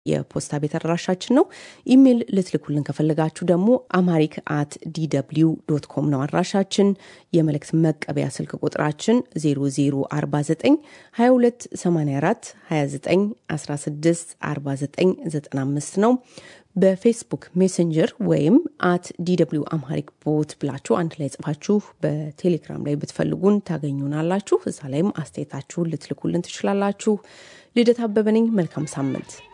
የፖስታ ቤት አድራሻችን ነው። ኢሜይል ልትልኩልን ከፈለጋችሁ ደግሞ አማሪክ አት ዲw ዶት ኮም ነው አድራሻችን። የመልእክት መቀበያ ስልክ ቁጥራችን 0049 22 84 29 16 49 95 ነው። በፌስቡክ ሜሴንጀር ወይም አት ዲw አምሃሪክ ቦት ብላችሁ አንድ ላይ ጽፋችሁ በቴሌግራም ላይ ብትፈልጉን ታገኙናላችሁ። እዛ ላይም አስተያየታችሁን ልትልኩልን ትችላላችሁ። ልደት አበበ ነኝ። መልካም ሳምንት።